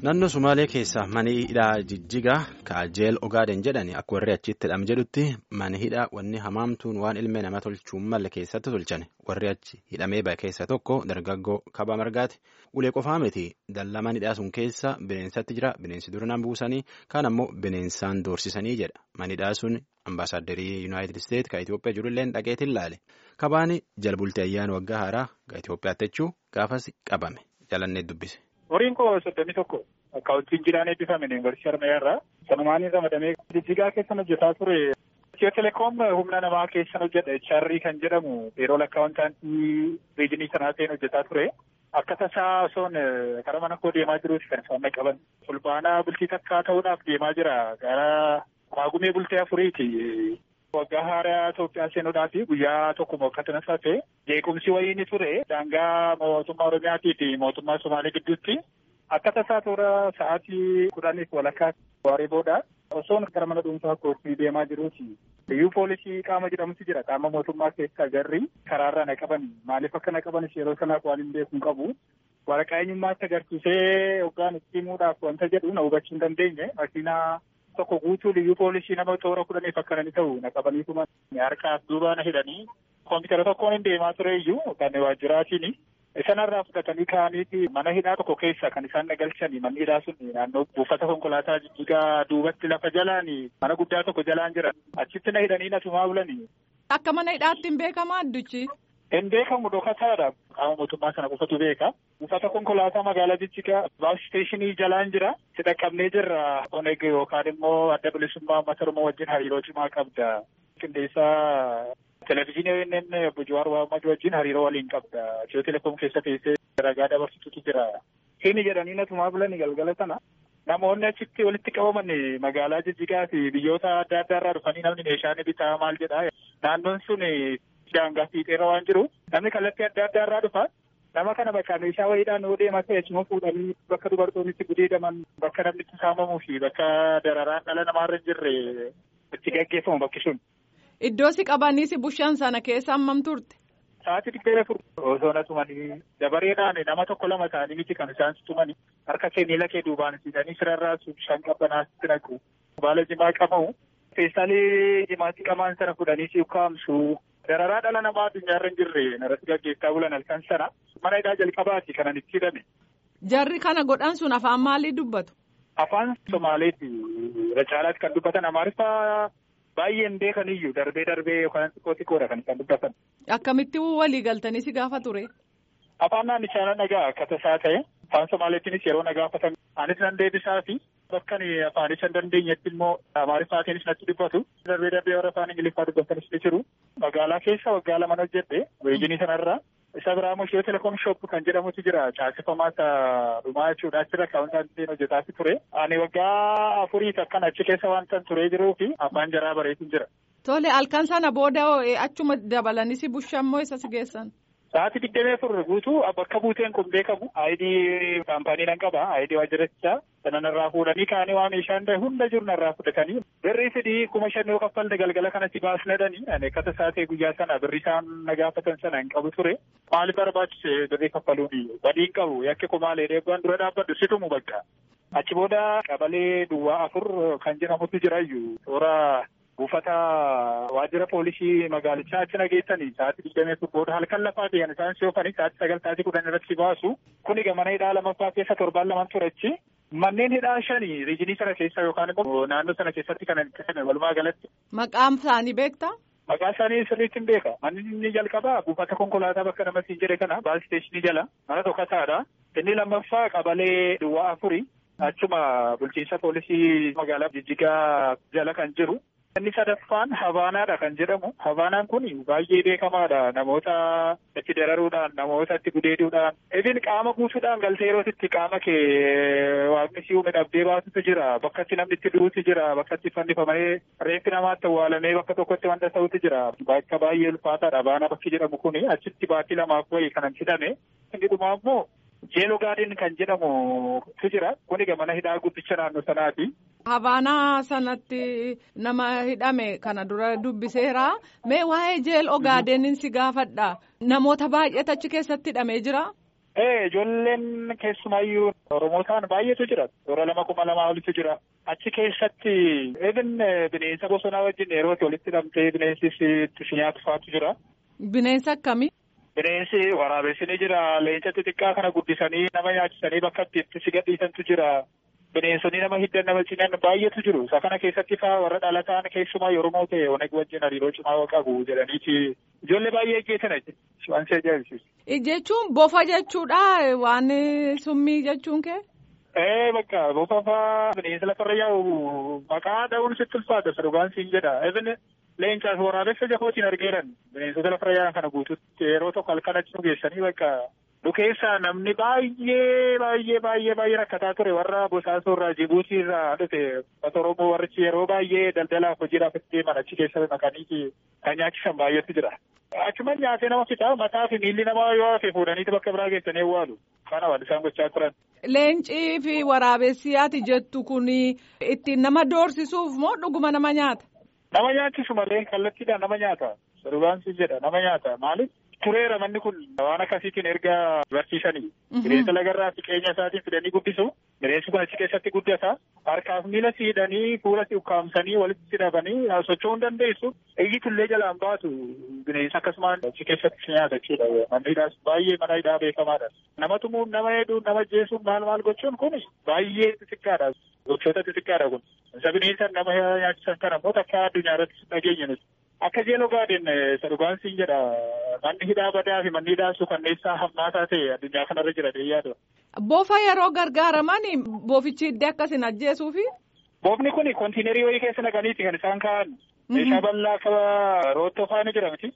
Naannoo Sumaalee keessa mani hidhaa jijjigaa kaajeel ogaaden jedhani akka warri achitti hidham jedhutti mani hidhaa wanni hamaamtuun waan ilmee nama tolchuun malle keessatti tolchan warri achi hidhamee bahe keessa tokko dargaggoo kaba margaati ulee qofaa miti dallaman hidhaa sun keessa bineensatti jira bineensi duraan buusanii kaan ammoo bineensaan doorsisanii jedha mani hidhaa sun ambaasaaddarii yuunaayitid isteet ka Itoophiyaa jirullee dhaqeetiin laale kabaani jalbultii ayyaana waggaa haaraa ka Itoophiyaatti jechuu gaafas qabame jalannee dubbise. Horiin koo soddomii tokko akka wajjin jiraan eebbifame yuunivarsiitii Harmayyaa irraa sanumaanii ramadamee jijjigaa keessan hojjetaa ture. Itiyoo telekoom humna namaa keessan hojjedha HR kan jedhamu yeroo lakkaa'insaantii riijinii sanaa ta'een hojjetaa ture. Akka tasaa osoon karaa mana koo deemaa jiruuti kan isaan qaban. Fulbaanaa bultii takkaa ta'uudhaaf deemaa jira. Gara maagumee bultee afuriiti. Waggaa haaraa Itoophiyaa seenuudhaaf guyyaa tokko akkasumas hafe jeequmsi wayii ni ture. Daangaa mootummaa Oromiyaatii fi mootummaa Somaalee gidduutti akka tasaa toora sa'aatii kudhaniif walakkaa waaree booda osoon gara mana dhuunfaa kootti deemaa jiruuti. Iyyuu poolisii qaama jedhamutu jira. Qaama mootummaa keessa garri karaarra na qaban maaliif akka na qabanis yeroo sanaaf waan hin beeku hin qabu. Waraqaa eenyummaatti agarsiisee hoggaan itti himuudhaaf wanta jedhu na hubachuu hin dandeenye. Makiinaa tokko guutuu liyyuu poolisii nama toora kudhaniif akka ta'u na qabaniituma harkaaf duuba na hidhanii koompitara tokkoon hin deemaa ture iyyuu kan waajjiraatiin sanarraa fudhatanii ka'aniiti mana hidhaa tokko keessa kan isaan nagalchanii manni hidhaa sun naannoo buufata konkolaataa jijjigaa duubatti lafa jalaan mana guddaa tokko jalaan jira achitti na hidhanii na tumaa bulanii. Akka mana hidhaatti hin beekama addichi. Hin beekamu dhokataadha. Qaama mootummaa sana qofatu beeka. Buufata konkolaataa magaalaa Jijjigaa baas isteeshinii jalaan jira. Si dhaqqabnee jirra. Oneg yookaan immoo adda bilisummaa uummata Oromoo wajjin hariiroo cimaa qabda. Qindeessaa televezyiinii obbo Jawaar Mohaammed wajjin hariiroo waliin qabda. Itiyoo telekoom keessa teessee ragaa dabarsitutu jira. Hini jedhanii na tumaa bulanii galgala sana. Namoonni achitti walitti qabaman magaalaa Jijjigaa fi biyyoota adda addaa irraa dhufanii namni meeshaa ni bitaa maal jedhaa. Naannoon sun daangaa fiixeerra waan jiru namni kallattii adda addaa irraa dhufa nama kana bakka meeshaa wayiidhaan yoo deemaa ta'e achuma fuudhanii bakka dubartoonnitti gudeedaman bakka namni itti saamamuu fi bakka dararaan dhala namaarra hin jirre itti gaggeeffamu bakki sun. Iddoo si qabanii si bushan sana keessa hammam turte? Sa'aatii digdamii afur osoo na tumanii dabareedhaan nama tokko lama ta'anii miti kan isaan tumanii harka kee miila kee duubaan siidanii sirarraa shan qabbanaatti naqu baala jimaa qabamu feestaalii jimaatti qamaan sana fudhanii si ukkaamsu dararaa dhala namaa addunyaarra hin jirre narratti gaggeessaa bulan halkan sana mana hidhaa jalqabaati kanan itti hidhame. Jarri kana godhan sun afaan maalii dubbatu? Afaan Somaaleeti irra caalaatti kan dubbatan Amaariffaa baay'een beekan iyyuu darbee darbee yookaan xiqqoo xiqqoodha kan isaan dubbatan. Akkamitti walii galtanii si gaafa ture? Afaan naannichaa nagaa akka tasaa ta'e afaan Somaaleetiinis yeroo na gaafatan anis nan deebisaa fi bakka afaanis hin dandeenyetti immoo Amaariffaatiinis natti dubbatu. Darbee darbee warra afaan Ingiliffaa dubbatanis ni jiru. Magaalaa keessa waggaa lama hojjedhe weejinii sanarraa. Isa biraa immoo Itiyoo telekoom shop kan jedhamutu jira. Caasifamaa isa dhumaa jechuudha. Achirra kaawwantaan hojjetaati ture. Ani waggaa afuriif akkan achi keessa wanta turee jiruu fi afaan jaraa bareetiin jira. Tole halkan sana booda achuma dabalanii si bushan moo isa si geessan? Sa'aatii digdamii afur guutuu bakka buuteen kun beekamu. Aayidii kaampaanii nan qaba. Aayidii waajjirichaa sana narraa fuudhanii kaanii waa meeshaan ta'e hunda jiru narraa fudhatanii. Birrii fidii kuma shan yoo kaffalte galgala kanatti baasnadhanii. Ani akka tasaa ta'e guyyaa sana birrii isaan na gaafatan sana hin qabu ture. Maaliif barbaachise birrii kaffaluuni? Badii hin qabu. Yakki ko maali? Eebbaan dura dhaabbadhu situmu bakka. Achi booda qabalee duwwaa afur kan jedhamutu jira iyyuu. Toora buufata waajjira poolisii magaalichaa achi nageessanii sa'aatii digdamii afur booda halkan lafaa ta'an isaan si'oofanii sa'aatii sagal sa'aatii kudhan irratti baasu kuni mana hidhaa lamaffaa keessa torbaan lamaan turechi manneen hidhaa shanii riijinii sana keessa yookaan immoo naannoo sana keessatti kan itti walumaa galatti. Maqaan isaanii beektaa? Maqaa isaanii sirriitti hin beeka. Manni inni jalqabaa buufata konkolaataa bakka namatti hin jedhe kana baas isteeshinii jala mana tokkotaadha. Inni lammaffaa qabalee duwwaa afuri. Achuma bulchiinsa poolisii magaalaa Jijjigaa jala kan jiru. Inni sadaffaan Havaanaadha kan jedhamu. Havaanaan kun baay'ee beekamaadha. Namoota itti dararuudhaan, namoota itti gudeeduudhaan. Ibin qaama guutuudhaan galtee yeroo itti qaama kee waaqni si uume dhabdee baasutu jira. Bakka itti namni itti du'utu jira. Bakka itti fannifamee reeffi namaatti awwaalamee bakka tokkotti wanta ta'utu jira. Bakka baay'ee ulfaataadha. Havaana bakki jedhamu kun achitti baatii lamaaf wayii kanan hidhame. Inni dhumaa immoo Jeeloo gaadiin kan jedhamu tu jira. Kuni mana hidhaa guddicha naannoo sanaati. Havaanaa sanatti nama hidhame kana dura dubbiseera. Mee waa'ee jeel ogaadenin si gaafadha. Namoota baay'eetu achi keessatti hidhamee jira. Ee ijoolleen keessumaayyuu Oromoo ta'an baay'eetu jira. Toora lama kuma lamaa olitu jira. Achi keessatti even bineensa bosonaa wajjin yeroo walitti hidhamtee bineensis itti si nyaatu faatu jira. Bineensa akkamii? Bineensi waraabessi ni jira. Leenca xixiqqaa kana guddisanii nama nyaachisanii bakka itti si gadhiisantu jira. Bineensonni nama hiddan nama cinan baay'eetu jiru. Isa kana keessatti faa warra dhalataan keessumaa Oromoo ta'e oneg wajjin hariiroo cimaa qabu jedhaniiti. Ijoollee baay'ee ajjeesan waan si ajaa'ibsiisu. Jechuun bofa jechuudha waan summii jechuun kee? Ee bakka bofa faa bineensa lafarra yaa'u maqaa dha'uun sitti ulfaata dhugaan siin jedha. Even leencaas waraabessa jafootiin argeeran bineensota lafarra yaa'an kana guututti yeroo tokko halkan achi nu geessanii bakka nu keessaa namni baay'ee baay'ee baay'ee baay'ee rakkataa ture warra bosaasoo irraa Jibuutii irraa dhufe ummata Oromoo warrichi yeroo baay'ee daldalaaf hojiidhaaf itti deeman achi keessa naqanii kan nyaachisan baay'eetu jira. Achuma nyaatee nama fixaa mataa fi miilli namaa yoo hafe fuudhaniiti bakka biraa geessanii awwaalu. Kana waan isaan gochaa turan. Leencii fi waraabessi ati jettu kun ittiin nama doorsisuuf moo dhuguma nama nyaata? Nama nyaachisu malee kallattiidhaan nama nyaata. Dhugaan si jedha nama nyaata. Maaliif? Tureera manni kun waan akkasiitiin erga barsiisanii. Bineensa lagarraa siqeenya isaatiin fidanii guddisu. Bineensi kun achi keessatti guddata. Harkaaf miila siidhanii fuula si ukkaamsanii walitti hidhamanii socho'uu hin dandeessu. Iyyitullee jalaan baatu bineensa akkasumaan achi keessatti si nyaata jechuudha. Manni hidhaas baay'ee mana hidhaa beekamaadha. Nama tumuun nama heeduun nama jeesuun maal maal gochuun kun baay'ee xixiqqaadha. Gochoota xixiqqaadha kun. Isa bineensa nama nyaachisan kana immoo takka addunyaa irratti dhageenya nuti. Akka jeeloo gaadin dhugaan siin jedha manni hidhaa badaa fi manni hidhaa suukanneessaa hammaataa ta'e addunyaa kanarra jira yaadu. Bofa yeroo gargaaraman bofichi iddoo akkasin ajjeesuufi. Bofni kun kontiinerii wayii keessa naqaniiti kan isaan kaa'an. Meeshaa bal'aa akka roottoo faana jira miti.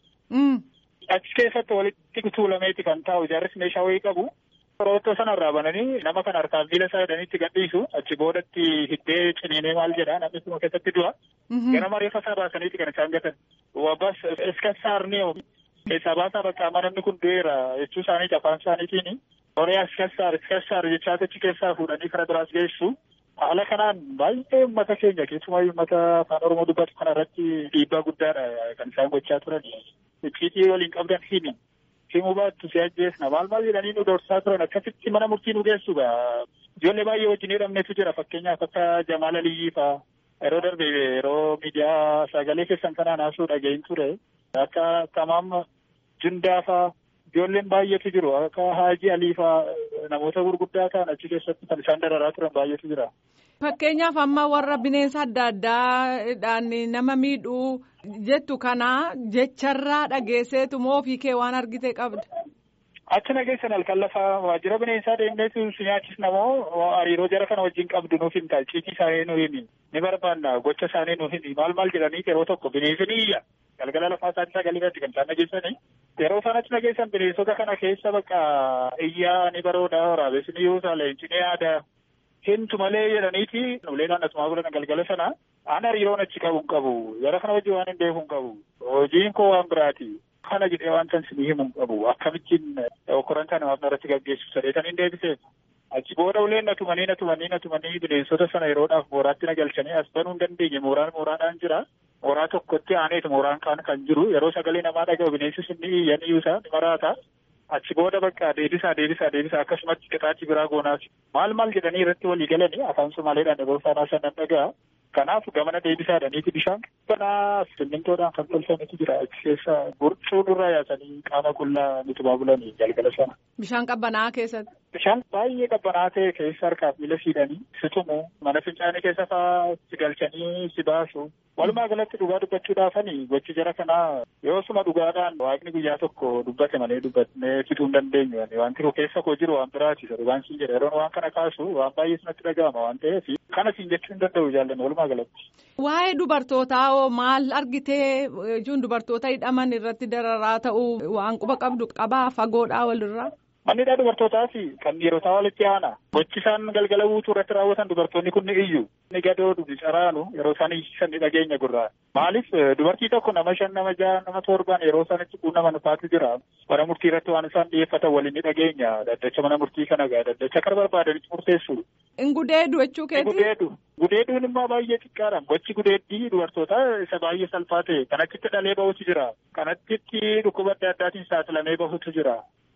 Achi keessatti walitti tuulameeti kan taa'u ijaarris meeshaa wayii qabu. Roottoo sanarraa bananii nama kan harkaan miila isaa hidhaniitti gadhiisu achi boodatti hiddee ciniinee maal jedha namni suma keessatti du'a. Ganama reeffa isaa baasaniiti kan isaan gatan. Wabbas iska saarnee keessaa baasaa bakka amma namni kun du'eera jechuu isaaniiti afaan isaaniitiin. Horii iska saar iska saar jechaa achi keessaa fuudhanii karaa biraas geessu. Haala kanaan baay'ee uummata keenya keessumaa uummata afaan Oromoo dubbatu kana irratti dhiibbaa guddaadha kan isaan gochaa turan. Icciitii waliin qabdan himi. Himuu baattu si ajjeesna maal maal jedhanii nu doorsaa turan akkasitti mana murtii nu geessu ijoollee baay'ee wajjin hidhamnetu jira fakkeenyaaf akka Jamaal Aliyyii fa'aa yeroo darbe yeroo miidiyaa sagalee keessan kanaan haasuu dhagahin ture akka Tamaam Jundaa fa'aa ijoolleen baay'eetu jiru akka Haajii Alii fa'aa namoota gurguddaa ta'an achi keessatti kan isaan dararaa turan baay'eetu jira. Fakkeenyaaf amma warra bineensa adda addaadhaan nama miidhuu jettu kana jecharraa dhageesseetu moo ofii kee waan argite qabda. Achi nageessan halkan lafa waajjira bineensaa deemneetu si nyaachisna moo hariiroo jara kana wajjin qabdu nuuf himta icciitii isaanii nu himi ni barbaanna gocha isaanii nu himi maal maal jedhanii yeroo tokko bineensi ni iyya galgala lafaa isaanii sagalee irratti kan isaan nageessanii yeroo isaan achi nageessan bineensota kana keessa bakka iyyaa ni barooda waraabessi ni yuusa leenci ni yaada hintu malee jedhaniiti uleedhaan asumaa godhan galgala sana aan hariiroon achi qabu hin qabu jara kana wajjin waan hin beeku hin qabu hojiin koo waan biraati. kana jedhee waan san sinii himu hin qabu akkamittiin okkoran kana waan irratti gaggeessu sadheetan hin deebiseef achi booda uleen na tumanii na tumanii na tumanii bineensota sana yeroodhaaf mooraatti na galchanii as banuu hin dandeenye mooraan mooraadhaan jira mooraa tokkotti aaneetu mooraan kaan kan jiru yeroo sagalee namaa dhaga'u bineensi sun ni iyya ni yuusa ni maraata achi booda bakka deebisaa deebisaa deebisaa akkasumatti qixaachi biraa goonaas maal maal jedhanii irratti walii galanii afaan somaaleedhaan dabarsaanaa sanan dhaga'a kanaaf gamana deebisaadhaniiti bishaan banaa simmintoodhaan kan tolfametu jira achi keessa burcuu nurraa yaasanii qaama qullaa nutumaa bulanii galgala sana. Bishaan qabbanaa keessatti. Bishaan baay'ee qabbanaa ta'e keessa harkaaf miila siidhanii si tumu mana fincaanii keessa fa'aa si galchanii si baasu walumaa galatti dhugaa dubbachuudhaafanii gochi jara kanaa yoo suma dhugaadhaan waaqni guyyaa tokko dubbate malee dubbatnee fixuu hin dandeenyu wanti keessa koo jiru waan biraati dhugaan siin jedha yeroon waan kana kaasu waan baay'ee sinatti dhaga'ama waan ta'eef kana siin jechuu hin danda'u jaallanne walumaa galatti. Waa'ee dubartootaa hoo maal argitee jechuun dubartoota hidhaman irratti dararaa ta'uu waan quba qabdu qabaa fagoodhaa walirraa. Mannidhaa dubartootaa fi kan dhiirotaa walitti aana. Gochi isaan galgala guutuu irratti raawwatan dubartoonni kun ni iyyu. Ni gadoodu ni caraanu yeroo isaan iyyisan ni dhageenya gurraa. Maaliif dubartii tokko nama shan nama jaha nama torban yeroo isaan itti quunnaman faatu jira. Mana murtii irratti waan isaan dhiyeeffatan waliin ni dhageenya. Daddacha mana murtii kana gaa daddacha kana barbaadanitti murteessu. In gudeedu jechuu keeti? Gudeedu. Gudeeduun immoo baay'ee xiqqaadha. Gochi gudeeddii dubartootaa isa baay'ee salphaa ta'e. Kan achitti dhalee bahutu jira. Kan achitti dhukkuba adda addaatiin saaxilamee bahutu jira.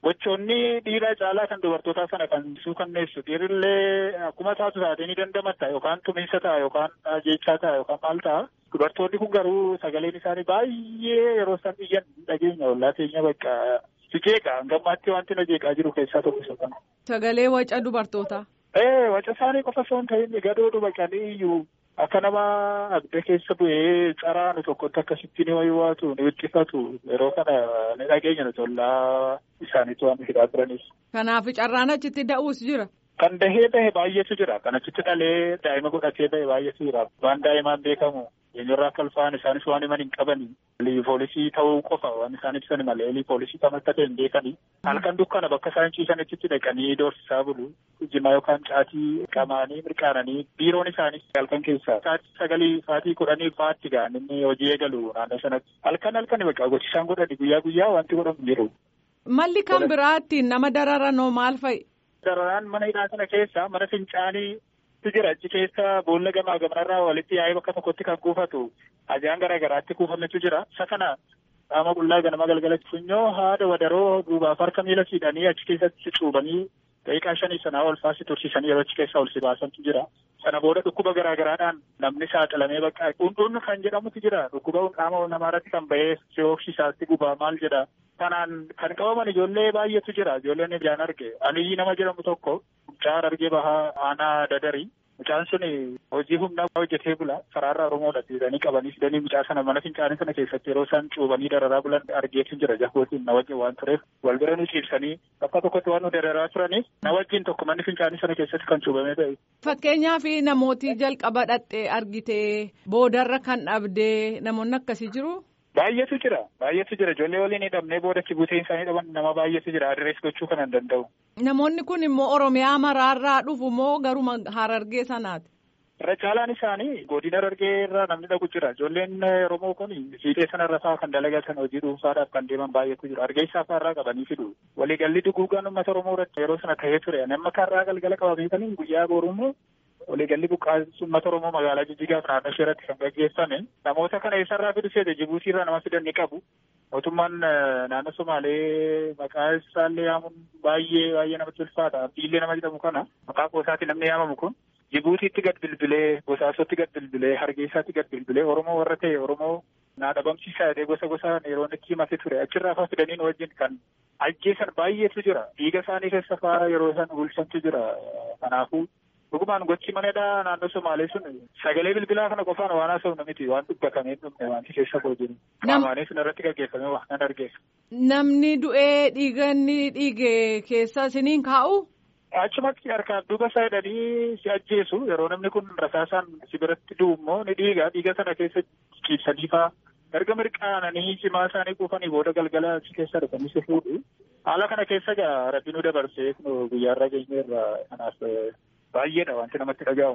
Gochoonni dhiiraa caalaa kan dubartootaa sana kan suukanneessu dhiirillee akkuma taatu taatee ni dandamatta yookaan tumiinsa ta'a yookaan jechaa ta'a yookaan maal ta'a. Dubartoonni kun garuu sagaleen isaanii baay'ee yeroo isaan iyyan dhageenya ollaa teenya bakka sijeeqa gammaatti wanti na jeeqaa jiru keessaa tokko isa kana. Sagalee waca dubartootaa. Ee waca isaanii qofa osoo hin ta'in gadoodhu baqanii iyyuu akka nama abidda keessa bu'ee caraanu tokkotti akkasitti ni waywaatu ni wixxifatu yeroo kana ni dhageenya nuti ollaa isaaniitu waan hidhaa turaniif. Kanaaf carraan achitti da'uus jira. Kan dahee bahe baay'eetu jira. Kan achitti dhalee daa'ima godhatee bahe baay'eetu jira. Waan daa'imaan beekamu eenyurraa akka ulfaan isaanis waan himan hin qabani. Poolisii ta'uu qofa waan isaan ibsan malee poolisii kam akka ta'e hin beekani. Halkan dukkana bakka isaan ciisanitti dhaqanii doorsisaa bulu. Jimaa yookaan caatii qamaanii mirqaananii biiroon isaanii halkan keessaa sa'aatii sagalii sa'aatii kudhanii fa'aatti ga'an inni hojii eegalu naannoo sanatti. Halkan halkan bakka gochisaan godhani guyyaa guyyaa wanti godhamu jiru. Malli kan biraatti nama dararanoo maal fa'i? Dararaan mana hidhaa sana keessa mana fincaanii jira achi keessa boolla gamaa gamanarraa walitti yaa'ee bakka tokkotti kan kuufatu ajaan garaa garaatti kuufametu jira. Isa kana qaama qullaa ganama galgalatti funyoo haada wadaroo duubaaf harka miila siidhanii achi keessatti cuubanii daqiiqaa shanii sanaa ol faasi tursiisanii yeroo achi keessaa ol si baasantu jira. Sana booda dhukkuba garaa garaadhaan namni saaxilamee bakka hundun kan jedhamutu jira. Dhukkuba qaama namaarratti kan bahee si'ooksisaatti gubaa maal jedha. Kanaan kan qabaman ijoollee baay'eetu jira. Ijoolleen ijaan arge. Aliyyi nama jedhamu tokko mucaa argee bahaa aanaa dadarii. Mucaan sun hojii humnaa hojjetee bula. Karaarraa Oromoodha. Dhiiranii qabanii fidanii mucaa sana mana fincaanii sana keessatti yeroo isaan cuubanii dararaa bulan argeetu jira. Jahootiin na wajjin waan tureef wal bira nu ciibsanii bakka tokkotti waan nu dararaa turaniif na wajjin tokko manni fincaanii sana keessatti kan cuubamee ta'e. Fakkeenyaaf namooti jalqaba dhaqxee argitee boodarra kan dhabdee namoonni akkasii jiru. Baay'eetu jira. Baay'eetu jira. Ijoollee waliin hidhamnee boodatti buuteen isaanii dhaban nama baay'eetu jira. Adirees gochuu kan hin danda'u. Namoonni kun immoo Oromiyaa maraarraa dhufu moo garuma Harargee sanaati? Irra caalaan isaanii godina Harargee irraa namni dhaqu jira. Ijoolleen Oromoo kun fiixee sanarra fa'aa kan dalagatan hojii dhuunfaadhaaf kan deeman baay'eetu jira. Hargeysaa fa'aarraa qabanii fidu. Waliigalli duguugaan uummata Oromoo irratti yeroo sana ta'ee ture. Nama karraa galgala qabameetanii guyyaa boorummoo waliigalli buqqaa'insa uummata Oromoo magaalaa Jijjigaa fi naannoo ishee irratti kan gaggeeffame namoota kana eessarraa fidu seete Jibuutii irraa nama fidan ni qabu. Mootummaan naannoo Somaalee maqaa isaallee yaamuun baay'ee baay'ee namatti ulfaata. Abdiillee nama jedhamu kana maqaa qoosaatti namni yaamamu kun Jibuutiitti gad bilbilee, Bosaasotti gad bilbilee, Hargeysaatti gad bilbilee Oromoo warra ta'e Oromoo naa dhabamsiisaa jedhee gosa gosaan yeroo itti himate ture. Achirraa fa'aa fidaniin wajjin kan ajjeesan baay'eetu jira. Dhiiga isaanii keessa fa'aa yeroo isaan bulchantu jira. Kanaafuu Dhugumaan gochi manadhaa naannoo Somaalee sun sagalee bilbilaa kana qofaan waan haasa'u miti waan dubbatamee dhumne wanti keessa koo jiru. Qaamaanis sun irratti gaggeeffame waan nan argeessa. Namni du'ee dhiiganni dhiige keessa isiniin kaa'u? Achumatti harkaan duuba isaa hidhanii si ajjeesu yeroo namni kun rasaasaan si biratti du'u immoo ni dhiiga dhiiga sana keessa ciibsanii fa'aa erga mirqaananii cimaa isaanii kuufanii booda galgala achi keessa dhufanii si fuudhu. Haala kana keessa gaa rabbi nu dabarsee guyyaarraa geenyeerra kanaaf baay'eedha wanti namatti dhaga'amu.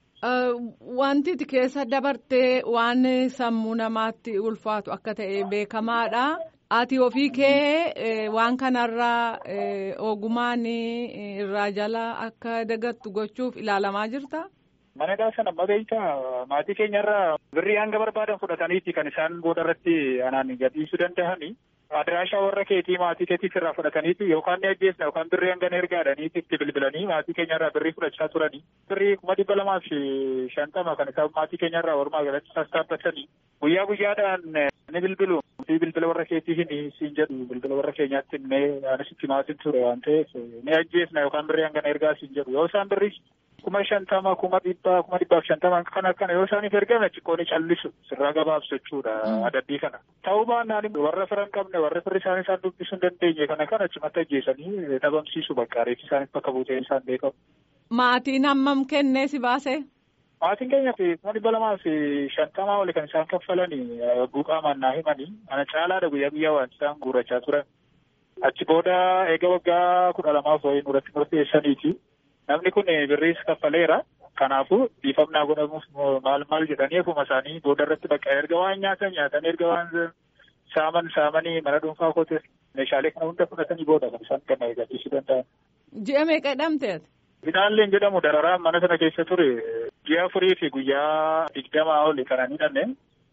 Wanti keessa dabartee waan sammuu namaatti ulfaatu akka ta'e beekamaadha. Ati ofii kee waan kanarraa ogumaan irraa jala akka dagattu gochuuf ilaalamaa jirta? Manadhaa sana amma beektaa maatii keenyarraa birrii hanga barbaadan fudhataniiti kan isaan booda irratti anaan gadhiisuu danda'ani. Adiraashaa warra keetii maatii keetiif irraa fudhataniiti yookaan ni ajjeesna yookaan birrii hanga ergaadhaniiti itti bilbilanii maatii keenyarraa birrii fudhachaa turanii. Birrii kuma dhibba lamaa fi shantama kan isaan maatii keenyarraa walumaa galatti sassaabbatanii guyyaa guyyaadhaan ni bilbilu. Fi bilbila warra keetii hin siin jedhu bilbila warra keenyaatti illee anis itti maatiin ture waan ta'eef ni ajjeesna yookaan birrii hanga ergaa siin jedhu yoo isaan birrii kuma shantama kuma dhibba kuma dhibbaaf shantama kana kana yoo isaaniif ergame xiqqoon callisu sirraa gabaabsu jechuudha adabbii kana. Ta'uu baannaan warra fira hin qabne warra firri isaanii isaan dubbisuu hin dandeenye kana kana achumatti ajjeesanii dhabamsiisu bakka reeffi isaaniif bakka buutee isaan beekamu. Maatiin hammam kennee si baase? Maatiin keenya fi kuma dhibba lamaa fi shantamaa oli kan isaan kaffalanii buuqaamaan naa himanii ana caalaadha guyyaa guyyaa waan isaan guurrachaa turan. Achi booda eega waggaa kudha lamaaf wayii nurratti murteessaniiti. Namni kun birriis kaffaleera. Kanaafuu dhiifamnaa godhamuuf maal maal jedhanii ofuma isaanii booda irratti bakka erga waan nyaatan nyaatan erga waan saaman saamanii mana dhuunfaa koote meeshaalee kana hunda fudhatanii booda kan isaan kan eegachiisuu danda'an. Ji'a meeqa hidhamteet? Finaalleen jedhamu dararaan mana sana keessa ture ji'a afurii fi guyyaa digdamaa oli kan hidhanne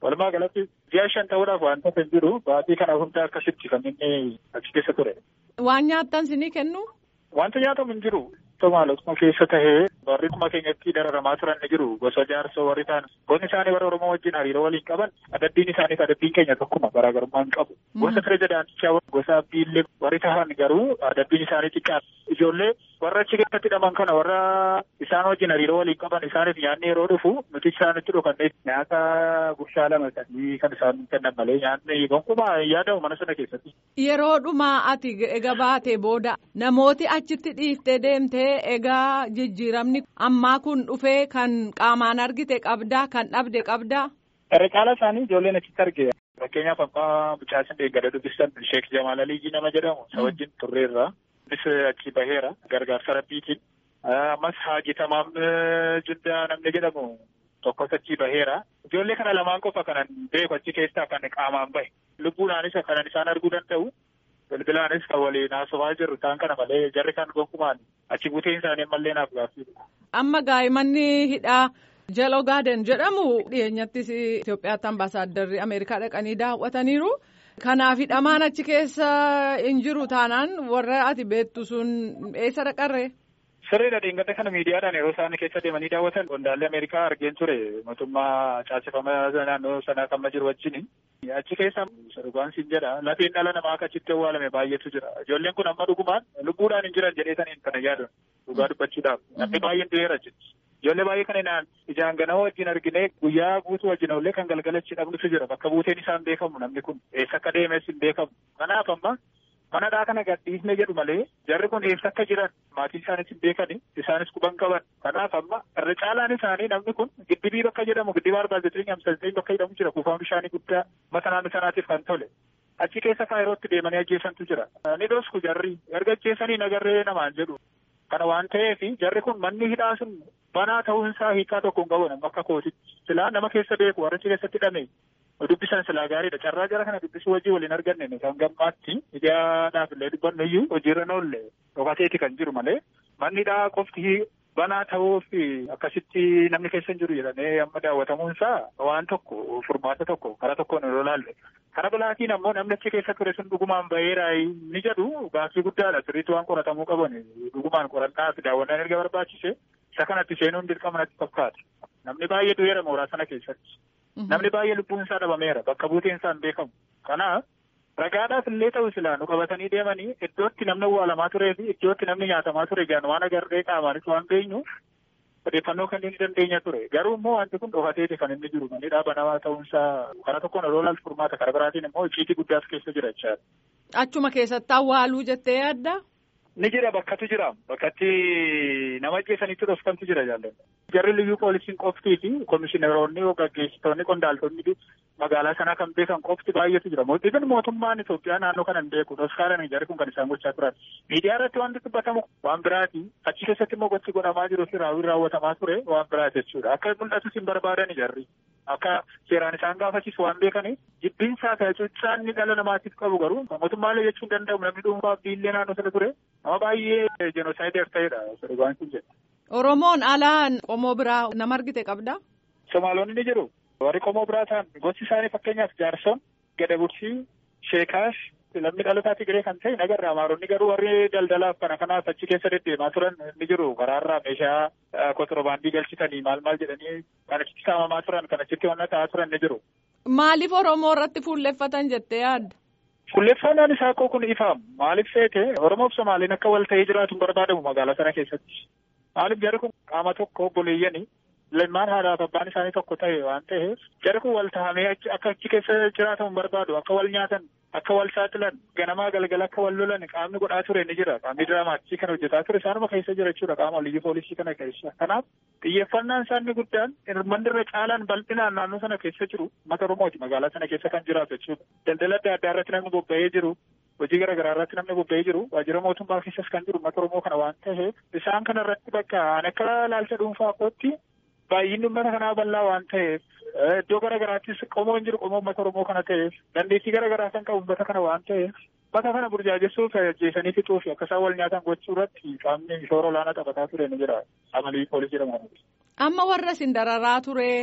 Walumaa galatti ji'a shan ta'uudhaaf wanta hin jiru baatii kana hunda akkasitti kan inni achi keessa ture. Waan nyaattan sinii kennu? Wanta nyaatamu hin jiru. Somaalotuma keessa tahee warri kuma keenyatti dararamaa turan ni jiru. Gosa jaarsoo warri ta'an gosti isaanii warra Oromoo wajjin hariiroo waliin qaban adabbiin isaaniif adabbiin keenya tokkuma garaagarummaa hin qabu. Gosa pirezidaantichaa gosa abdiillee warri tahan garuu adabbiin isaanii xiqqaa. Ijoollee warra achi keessatti hidhaman kana warra isaan wajjin hariiroo waliin qaban isaaniif nyaanni yeroo dhufu nuti isaanitti dhokannee nyaata gurshaa lama sadii kan isaan kennan malee nyaanni gonkumaa yaadamu mana sana keessatti. Yeroo dhumaa ati egaa baatee booda namooti achitti dhiiftee deemtee egaa jijjiiramni ammaa kun dhufee kan qaamaan argite qabdaa kan dhabde qabdaa. Irra caala isaanii ijoolleen achitti arge. Fakkeenyaaf abbaa mucaasin deeggada dubbistan Sheek Jamaal Aliyyii nama jedhamu isa wajjin turreerra. Innis achi baheera gargaarsa rabbiitiin. Ammas Haaji Tamaam Juddaa namni jedhamu tokkos achi baheera. Ijoollee kana lamaan qofa kanan beeku achi keessaa kan qaamaan bahe. Lubbuudhaanis kanan isaan arguu danda'u. Bilbilaanis kan waliin haasofaa jirru isaan kana malee jarri kan gonkumaan achi buuteen isaanii mallee naaf gaaffiidha. Amma gaa'immanni hidhaa Jalo Gaaden jedhamu dhiyeenyattis Itoophiyaatti ambaasaaddarri Ameerikaa dhaqanii daawwataniiru. Kanaaf hidhamaan achi keessa hin jiru taanaan warra ati beektu sun eessa dhaqarree? Sirriidha dhiingata kana miidiyaadhaan yeroo isaan keessa deemanii daawwatan qondaalli Ameerikaa argeen ture mootummaa caasifamaa naannoo sanaa kan jiru wajjin. Achi keessa dhugaan siin jedha lafeen dhala namaa akka achitti awwaalame baay'eetu jira. Ijoolleen kun amma dhugumaan lubbuudhaan hin jiran jedheetaniin kana yaadan dhugaa dubbachuudhaaf namni baay'een du'eera jechuudha. Ijoollee baay'ee kana naan ijaan ganama wajjin argine guyyaa guutuu wajjin ollee kan galgalachi dhabnutu jira bakka buuteen isaan beekamu namni kun eessa akka deemes hin beekamu. Kanaaf amma manadhaa kana gadhiisne jedhu malee jarri kun eessa akka jiran maatii isaanis hin beekani isaanis quban qaban kanaaf amma irra caalaan isaanii namni kun giddibii bakka jedhamu giddiba arbaa zetirii hamsa bakka jedhamu jira kuufaan bishaanii guddaa mata naannoo sanaatiif kan tole achi keessa faayirootti deemanii ajjeesantu jira ni dosku jarri erga ajjeesanii nagarree namaan jedhu kana waan ta'eef jarri kun manni hidhaa sun banaa ta'uun isaa hiikaa tokko hin qabu akka kootitti silaa nama keessa beeku warra achi keessatti hidhame dubbisan silaa gaariidha carraa jara kana dubbisuu wajjin waliin arganne kan gammaatti ijaadhaaf illee dubbannu iyyuu hojiirra noolle dhokateeti kan jiru malee manni hidhaa qofti banaa ta'uuf akkasitti namni keessa hin jiru jedhamee amma daawwatamuun isaa waan tokko furmaata tokko karaa tokkoon yeroo laalle karaa biraatiin ammoo namni achi keessa ture sun dhugumaan baheeraa ni jedhu gaaffii guddaadha sirriitti waan qoratamuu qaban dhugumaan qorannaa fi daawwannaan erga barbaachise isa kanatti seenuun dirqama natti fakkaata namni baay'ee du'eera mooraa sana keessatti. Namni baay'ee lubbuun isaa dhabameera bakka buuteen isaa hin beekamu. Kanaaf ragaadhaaf illee ta'u silaa nu qabatanii deemanii iddootti namni awwaalamaa turee fi iddootti namni nyaatamaa ture gaan waan agarree qaamaanis waan beenyu odeeffannoo kan inni dandeenya ture. Garuu immoo wanti kun dhokateeti kan inni jiru manni dhaabanamaa ta'uun isaa karaa tokkoon yeroo laaltu furmaata karaa biraatiin immoo icciitii guddaas keessa jira jechaadha. Achuma keessatti awwaaluu jettee yaadda? Ni jira bakkatu jira bakkatti nama ajjeesanitti dhofkantu jira jaalladha. Jarri liyyuu poolisiin qoftii fi komishineroonni gaggeessitoonni qondaaltonni magaalaa sanaa kan beekan qofti baay'eetu jira. Mootiin mootummaan Itoophiyaa naannoo kana hin beeku. Toskaalan jarri kun kan isaan gochaa turan. Miidiyaa irratti wanti dubbatamu waan biraati. Achi keessatti immoo gochi godhamaa jiru fi raawwiin raawwatamaa ture waan biraati jechuudha. Akka mul'atus hin barbaadan jarri. Akka seeraan isaan gaafachiisu waan beekaniif jibbinsaa fi cuuccaan inni dhala namaatiif qabu garuu mootummaalee jechuun danda'amu namni dhuunfaa biillee naannoo sana ture. Nama baay'ee jenoosaayidar ta'edha. Sirgaan kun jedha. Oromoon alaan qomoo biraa nama argite qabda? Somaalonni ni jiru. Warri qomoo biraa ta'an gosti isaanii fakkeenyaaf jaarson, gadabursii, sheekaash, lammii dhalotaa Tigiree kan ta'e nagarra. Amaaronni garuu warri daldalaaf kana kanaaf achi keessa deddeemaa turan ni jiru. Karaarraa meeshaa kontirobaandii galchitanii maal maal jedhanii kan achitti saamamaa turan kan achitti wanna ta'aa turan ni jiru. Maaliif Oromoo irratti fuulleffatan jettee yaadda? Fuulleffannaan isaa kun ifaam. Maaliif seete Oromoof Somaaliin akka wal ta'ee jiraatu barbaadamu magaalaa sana keessatti. Maaliif jarri kun qaama tokko obboleeyyanii lammaan haadhaaf abbaan isaanii tokko ta'e waan ta'eef jarri kun wal tahamee akka achi keessa jiraatamu barbaadu akka wal nyaatan akka wal saaxilan ganamaa galgala akka wal lolan qaamni godhaa ture ni jira qaamni diraamaachii kana hojjetaa ture isaanuma keessa jira jechuudha qaama liyyuu poolisii kana keessa kanaaf xiyyeeffannaan isaanii guddaan manni irra caalaan bal'inaan naannoo sana keessa jiru mata oromooti magaalaa sana keessa kan jiraatu jechuudha daldala adda addaa irratti namni bobba'ee jiru hojii garaagaraa irratti namni bobba'ee jiru waajjira mootummaa keessas kan jiru mata oromoo kana waan ta'eef isaan kana irratti bakka an akka laalcha dhuunfaa kootti baay'inni uummata kanaa bal'aa waan ta'eef iddoo garaagaraattis qomoo hin jiru qomoo uummata oromoo kana ta'eef dandeettii garaagaraa kan qabu uummata kana waan ta'eef uummata kana burjaajessuuf ajjeesanii fixuu fi akka isaan wal nyaatan gochuu irratti qaamni shoora olaanaa taphataa ture ni jira amalii poolisii jedhamu. Amma warra isin dararaa ture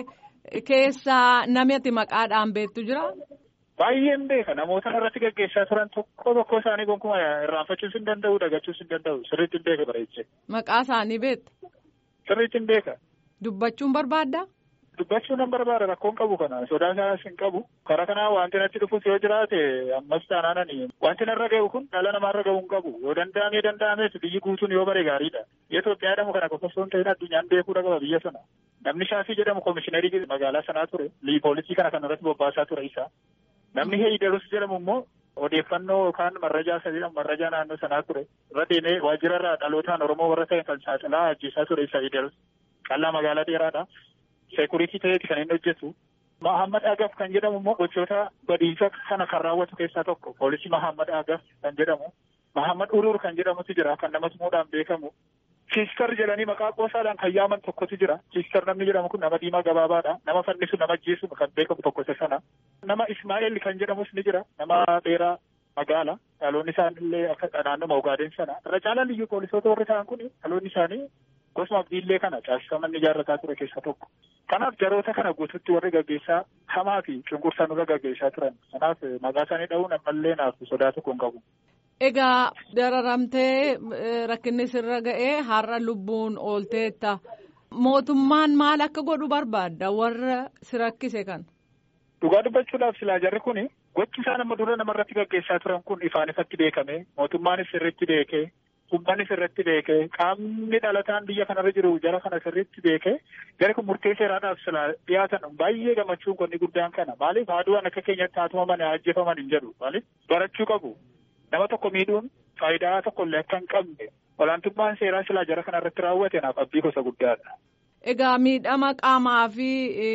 keessaa namni ati maqaadhaan beektu jira? Baay'een beeka namoota irratti gaggeessaa turan tokko tokko isaanii gonkumaa irraanfachuus hin danda'u dagachuus hin danda'u sirriitti hin beeka bareechee. Maqaa isaanii beekta? Sirriitti hin beeka. Dubbachuun barbaaddaa? Dubbachuu nan barbaada rakkoon qabu kana sodaa isaas hin qabu karaa kanaa wanti natti dhufus yoo jiraate ammas taanaanani wanti narra ga'u kun dhala namaarra ga'uu hin qabu yoo danda'amee danda'amees biyyi guutuun yoo bare gaariidha biyya Itoophiyaa jedhamu kana qofa osoo hin ta'in addunyaan beekuudha qaba biyya sana namni shaafii jedhamu koomishinerii magaalaa sanaa ture poolisii kana kan irratti bobbaasaa ture isa namni heeyidarus jedhamu immoo odeeffannoo yookaan marrajaa isa jedhamu marrajaa naannoo sanaa ture irra deemee waajjirarraa dhalootaan oromoo warra ta'e kan saaxilaa ajjeesaa ture isa heeyidarus qallaa magaalaa dheeraadha. seekuritii ta'eeti kan inni hojjetu. Mahammad Agaf kan jedhamu immoo gochoota badiisa kana kan raawwatu keessaa tokko poolisii Mahammad Agaf kan jedhamu. Mahammad Uruur kan jedhamutu jira kan nama tumuudhaan beekamu. Siiskar jedhanii maqaa qoosaadhaan kan yaaman tokkotu jira. Siiskar namni jedhamu kun nama diimaa gabaabaadha. Nama fannisu nama ajjeesu kan beekamu tokko isa sana. Nama Ismaa'eel kan jedhamus ni jira. Nama dheeraa magaala. Dhaloonni isaanillee akka naannoo Ugaadeen sana. Irra caalaan liyyuu poolisoota warri ta'an kun dhaloonni isaanii gosuma abdiillee kana caasifaman ijaarrataa ture keessa tokko. Kanaaf jaroota kana guututti warri gaggeessaa hamaa fi cunqursaa nurra gaggeessaa turan. Kanaaf maqaa isaanii dha'uun ammallee naaf sodaa tokko hin qabu. Egaa dararamtee rakkinni sirra ga'ee har'a lubbuun oolteetta. Mootummaan maal akka godhu barbaadda warra si rakkise kan? Dhugaa dubbachuudhaaf silaa jarri kuni gochi isaan amma dura namarratti gaggeessaa turan kun ifaan ifatti beekame mootummaanis sirriitti beekee uummanni sirriitti beekee qaamni dhalataan biyya kanarra jiru jara kana sirriitti beekee jara kun murtee seeraadhaaf silaa dhiyaatan baay'ee gammachuun qonni guddaan kana maaliif haaduwaan akka keenyatti haatumaman ajjeefaman hin jedhu maaliif barachuu qabu nama tokko miidhuun faayidaa tokkollee akka hin qabne olaantummaan seeraa silaa jara kanarratti raawwate naaf abdii gosa guddaadha. Egaa miidhama qaamaa fi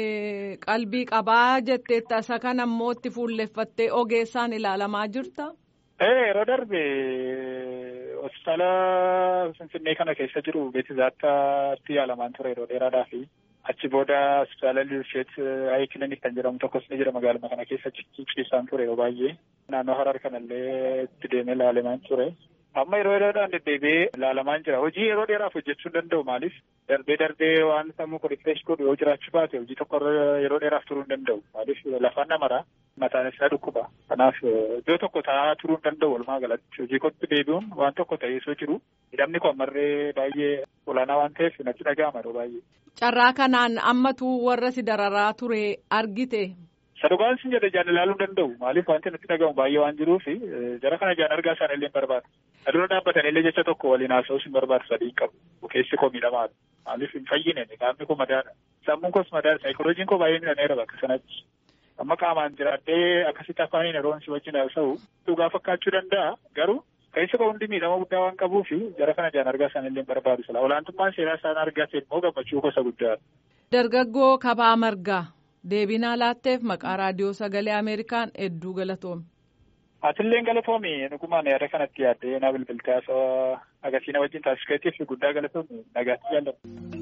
qalbii qabaa jetteetta isa kana immoo itti fuulleffattee ogeessaan ilaalamaa jirta? Yeroo darbe hospitaala Finfinnee kana keessa jiru beetizaatti yaalamaan ture yeroo dheeraadhaa fi achi booda hospitaala Lirsheet Hayi Kilinik kan jedhamu tokkos ni jira magaaluma kana keessa ciisaan ture yeroo baay'ee. Naannoo Harar kanallee itti deemee ilaalamaan ture. Amma yeroo yeroodhaan deddeebi'ee ilaalamaan jira. Hojii yeroo dheeraaf hojjechuu hin danda'u maaliif darbee darbee waan sammuu kun rifreesh godhu yoo jiraachuu baate hojii tokko yeroo dheeraaf turuu hin danda'u. Maaliif lafaan namaraa mataan isaa dhukkuba. Kanaaf iddoo tokko taa'aa turuu hin danda'u walumaa galatti. Hojii kootti deebi'uun waan tokko ta'ee osoo jiru hidhamni kun ammarree baay'ee olaanaa waan ta'eef natti dhaga'ama yeroo baay'ee. Carraa kanaan ammatu warra si dararaa ture argite. Sadugaan sin jedhe jaan ilaaluu danda'u. Maaliif wanti natti dhagahamu baay'ee waan jiruuf jara kana jaan argaa isaan illee hin barbaadu. Adura dhaabbatanii illee jecha tokko waliin haasa'uus hin barbaadu sadii qabu. Keessi koo miidhamaadha. Maaliif hin fayyine qaamni koo madaadha. Sammuun koos madaadha. Saayikolojiin koo baay'ee miidhameera bakka sanatti. Amma qaamaan jiraadhee akkasitti afaaniin yeroo si wajjin haasa'u dhugaa fakkaachuu danda'a. Garuu keessi koo hundi miidhama guddaa waan qabuuf jara kana jaan argaa isaan illee hin barbaadu. Sila olaantummaan seeraa isaan argaa ta'e immoo gammachuu gosa guddaadha. Dargaggoo kabaa margaa. deebinaa laatteef maqaa raadiyoo sagalee ameerikaan hedduu galatoomi. Atilleen galatoomi dhugumaan yaada kanatti yaaddee na bilbiltee haasawaa agarsiisa wajjin taasifteetiif guddaa galatoomi nagaatti jaalladha.